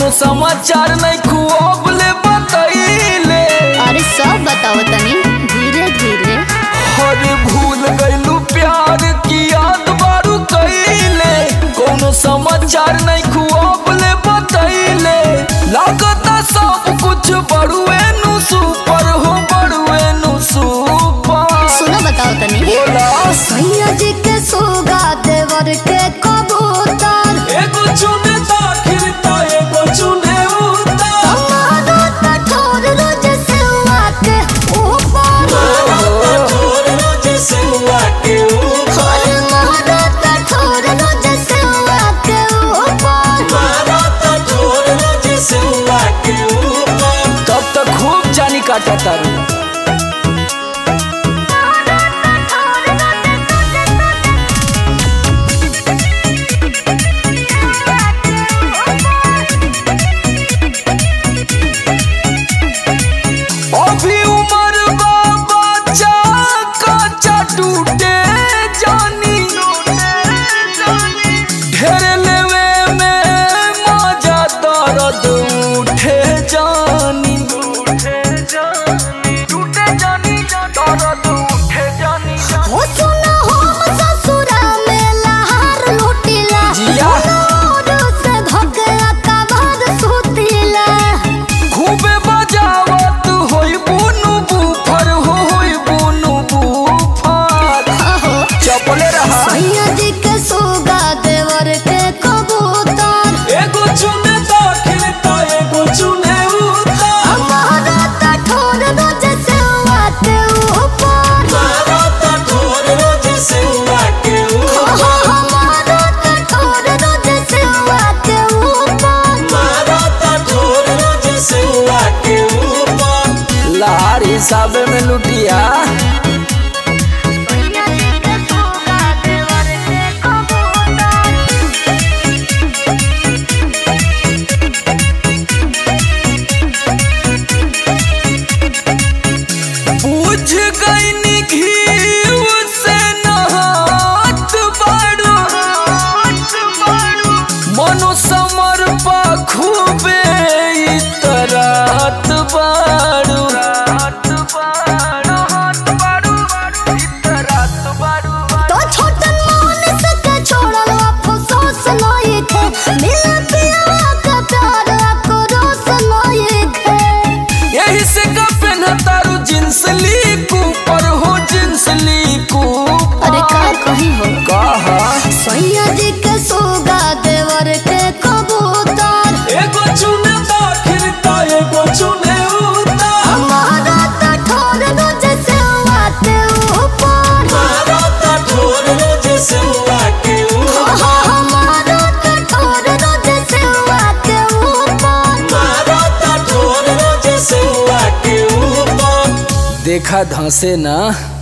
कोनो समाचार नहीं खूब ले बतैले अरे सब बताओ तनी धीरे धीरे हर भूल गइलू प्यार की याद बारू कइले कोनो समाचार नहीं खूब ले बतैले लागता सब कुछ बड़ुए नु सुपर हो बड़ुए नु सुपर सुनो बताओ तनी बोला सैया जी के सोगा देवर के कबूतर एगो चुने दाखिल ता एगो चुने उतार हमारा कठोर रोज सेवा के ऊपर छोड़ रोज से के और हमारा कठोर रोज सेवा के ऊपर तब तक खूब जानी काटा तारू अभी उम्र बा बच्चा कच्चा टूटे जानी ढेर लेवे में मजा दर्द उठे जानी टूटे जानी दर्द उठे जानी हो सुना हम ससुरा में लहार लुटिला जिया। नूर से धोकला कबार सुतिला खूबे बजावत होई बुनु बुफर हो होई बुनु बुफर आहो चपले रहा सैया जी के सोगा देवर के कबूतर एगो चुने दाखिल ता एगो चुने उतार हमारा कठोर रोज सेवा के ऊपर आहो, हमारा कठोर रोज सेवा के ऊपर लार हिसाबे में लुटिया सैया जी के सोगा देवर के कबूतर बुझ गई घी से नहात बाड़ू मनो समर पा खूबे इतरात बाड़ू तो छोटन मोहन से के छोड़ल अफसोस नहीं थे मिल पिया का प्यार आक्रोश नहीं थे यही से का तारू जींस ली ऊपर हो जींस ली अरे का कही हो कहा सैया जी के सोगा देवर के कबूतर एगो चुने दाखिल ता एगो चुने उतार हमारा कठोर रोज सेवा के ऊपर आहा, हमारा कठोर रोज सेवा के ऊपर देखा धंसे ना